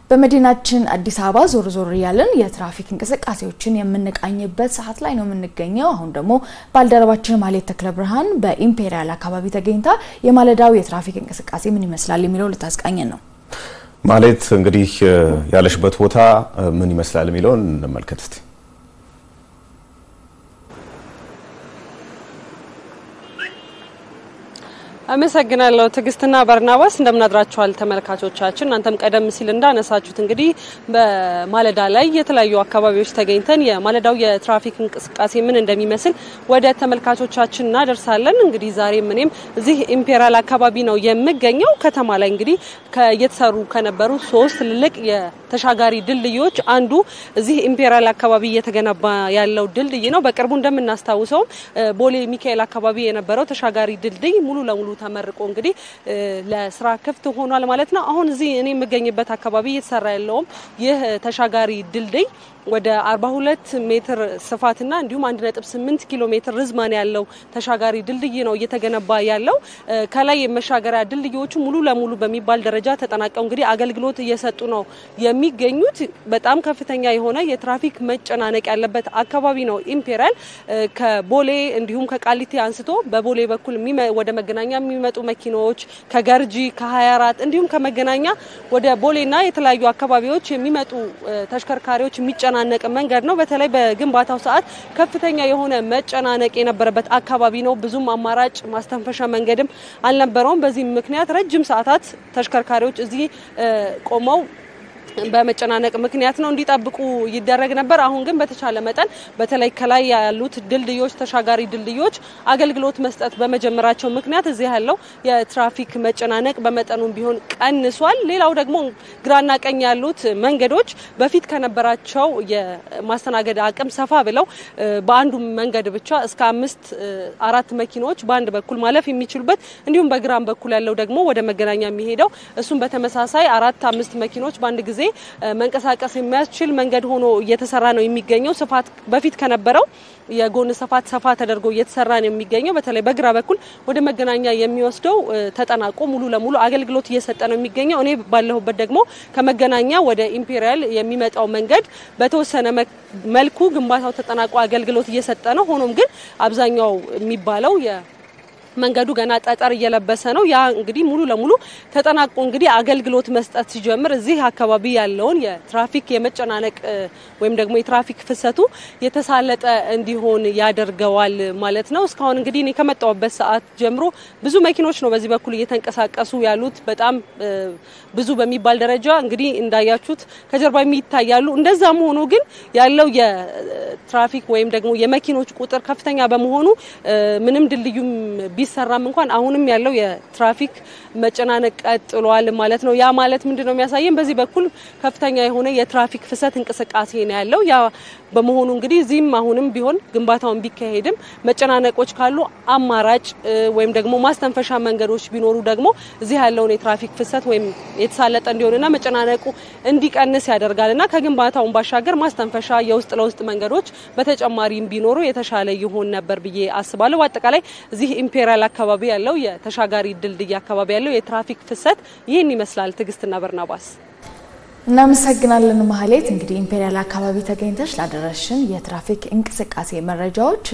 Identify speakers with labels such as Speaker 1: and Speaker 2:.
Speaker 1: በመዲናችን አዲስ አበባ ዞር ዞር እያለን የትራፊክ እንቅስቃሴዎችን የምንቃኝበት ሰዓት ላይ ነው የምንገኘው። አሁን ደግሞ ባልደረባችን ማሌት ተክለ ብርሃን በኢምፔሪያል አካባቢ ተገኝታ የማለዳው የትራፊክ እንቅስቃሴ ምን ይመስላል የሚለው ልታስቃኘን ነው።
Speaker 2: ማሌት እንግዲህ ያለሽበት ቦታ ምን ይመስላል የሚለውን እንመልከት እስቲ።
Speaker 3: አመሰግናለሁ ትዕግስትና በርናባስ እንደምናድራችኋል ተመልካቾቻችን። እናንተም ቀደም ሲል እንዳነሳችሁት እንግዲህ በማለዳ ላይ የተለያዩ አካባቢዎች ተገኝተን የማለዳው የትራፊክ እንቅስቃሴ ምን እንደሚመስል ወደ ተመልካቾቻችን እናደርሳለን። እንግዲህ ዛሬም እኔም እዚህ ኢምፔሪያል አካባቢ ነው የምገኘው። ከተማ ላይ እንግዲህ እየተሰሩ ከነበሩ ሶስት ትልልቅ የተሻጋሪ ድልድዮች አንዱ እዚህ ኢምፔሪያል አካባቢ እየተገነባ ያለው ድልድይ ነው። በቅርቡ እንደምናስታውሰውም ቦሌ ሚካኤል አካባቢ የነበረው ተሻጋሪ ድልድይ ሙሉ ለሙሉ ተመርቆ እንግዲህ ለስራ ክፍት ሆኗል ማለት ነው። አሁን እዚህ እኔ የምገኝበት አካባቢ እየተሰራ ያለውም ይህ ተሻጋሪ ድልድይ ወደ 42 ሜትር ስፋትና እንዲሁም 1.8 ኪሎ ሜትር ርዝማን ያለው ተሻጋሪ ድልድይ ነው እየተገነባ ያለው። ከላይ የመሻገሪያ ድልድዮቹ ሙሉ ለሙሉ በሚባል ደረጃ ተጠናቀው እንግዲህ አገልግሎት እየሰጡ ነው የሚገኙት። በጣም ከፍተኛ የሆነ የትራፊክ መጨናነቅ ያለበት አካባቢ ነው ኢምፔሪያል። ከቦሌ እንዲሁም ከቃሊቲ አንስቶ በቦሌ በኩል ወደ መገናኛ የሚመጡ መኪናዎች ከገርጂ ከ24 እንዲሁም ከመገናኛ ወደ ቦሌና የተለያዩ አካባቢዎች የሚመጡ ተሽከርካሪዎች የሚጨናነቅ መንገድ ነው። በተለይ በግንባታው ሰዓት ከፍተኛ የሆነ መጨናነቅ የነበረበት አካባቢ ነው። ብዙም አማራጭ ማስተንፈሻ መንገድም አልነበረውም። በዚህ ምክንያት ረጅም ሰዓታት ተሽከርካሪዎች እዚህ ቆመው በመጨናነቅ ምክንያት ነው እንዲጠብቁ ይደረግ ነበር። አሁን ግን በተቻለ መጠን በተለይ ከላይ ያሉት ድልድዮች ተሻጋሪ ድልድዮች አገልግሎት መስጠት በመጀመራቸው ምክንያት እዚህ ያለው የትራፊክ መጨናነቅ በመጠኑም ቢሆን ቀንሷል። ሌላው ደግሞ ግራና ቀኝ ያሉት መንገዶች በፊት ከነበራቸው የማስተናገድ አቅም ሰፋ ብለው በአንዱ መንገድ ብቻ እስከ አምስት አራት መኪኖች በአንድ በኩል ማለፍ የሚችሉበት እንዲሁም በግራም በኩል ያለው ደግሞ ወደ መገናኛ የሚሄደው እሱም በተመሳሳይ አራት አምስት መኪኖች በአንድ ጊዜ መንቀሳቀስ የሚያስችል መንገድ ሆኖ እየተሰራ ነው የሚገኘው። ስፋት በፊት ከነበረው የጎን ስፋት ሰፋ ተደርጎ እየተሰራ ነው የሚገኘው። በተለይ በግራ በኩል ወደ መገናኛ የሚወስደው ተጠናቆ ሙሉ ለሙሉ አገልግሎት እየሰጠ ነው የሚገኘው። እኔ ባለሁበት ደግሞ ከመገናኛ ወደ ኢምፔሪያል የሚመጣው መንገድ በተወሰነ መልኩ ግንባታው ተጠናቆ አገልግሎት እየሰጠ ነው። ሆኖም ግን አብዛኛው የሚባለው መንገዱ ገና ጠጠር እየለበሰ ነው። ያ እንግዲህ ሙሉ ለሙሉ ተጠናቆ እንግዲህ አገልግሎት መስጠት ሲጀምር እዚህ አካባቢ ያለውን የትራፊክ የመጨናነቅ ወይም ደግሞ የትራፊክ ፍሰቱ የተሳለጠ እንዲሆን ያደርገዋል ማለት ነው። እስካሁን እንግዲህ እኔ ከመጣሁበት ሰዓት ጀምሮ ብዙ መኪኖች ነው በዚህ በኩል እየተንቀሳቀሱ ያሉት። በጣም ብዙ በሚባል ደረጃ እንግዲህ እንዳያችሁት ከጀርባ የሚታያሉ። እንደዛም ሆኖ ግን ያለው የትራፊክ ወይም ደግሞ የመኪኖች ቁጥር ከፍተኛ በመሆኑ ምንም ድልድዩም ቢሰራም እንኳን አሁንም ያለው የትራፊክ መጨናነቅ ቀጥሏል ማለት ነው። ያ ማለት ምንድን ነው የሚያሳየን በዚህ በኩል ከፍተኛ የሆነ የትራፊክ ፍሰት እንቅስቃሴ ነው ያለው። ያ በመሆኑ እንግዲህ እዚህም አሁንም ቢሆን ግንባታውን ቢካሄድም መጨናነቆች ካሉ አማራጭ ወይም ደግሞ ማስተንፈሻ መንገዶች ቢኖሩ ደግሞ እዚህ ያለውን የትራፊክ ፍሰት ወይም የተሳለጠ እንዲሆንና መጨናነቁ እንዲቀንስ ያደርጋል እና ከግንባታውን ባሻገር ማስተንፈሻ የውስጥ ለውስጥ መንገዶች በተጨማሪም ቢኖሩ የተሻለ ይሆን ነበር ብዬ አስባለሁ። በአጠቃላይ እዚህ ኢምፔሪያል አካባቢ ያለው የተሻጋሪ ድልድይ አካባቢ ያለው የትራፊክ ፍሰት ይህን ይመስላል። ትዕግስትና በርናባስ
Speaker 1: እናመሰግናለን። ማህሌት እንግዲህ ኢምፔሪያል አካባቢ ተገኝተሽ ላደረሽን የትራፊክ እንቅስቃሴ መረጃዎች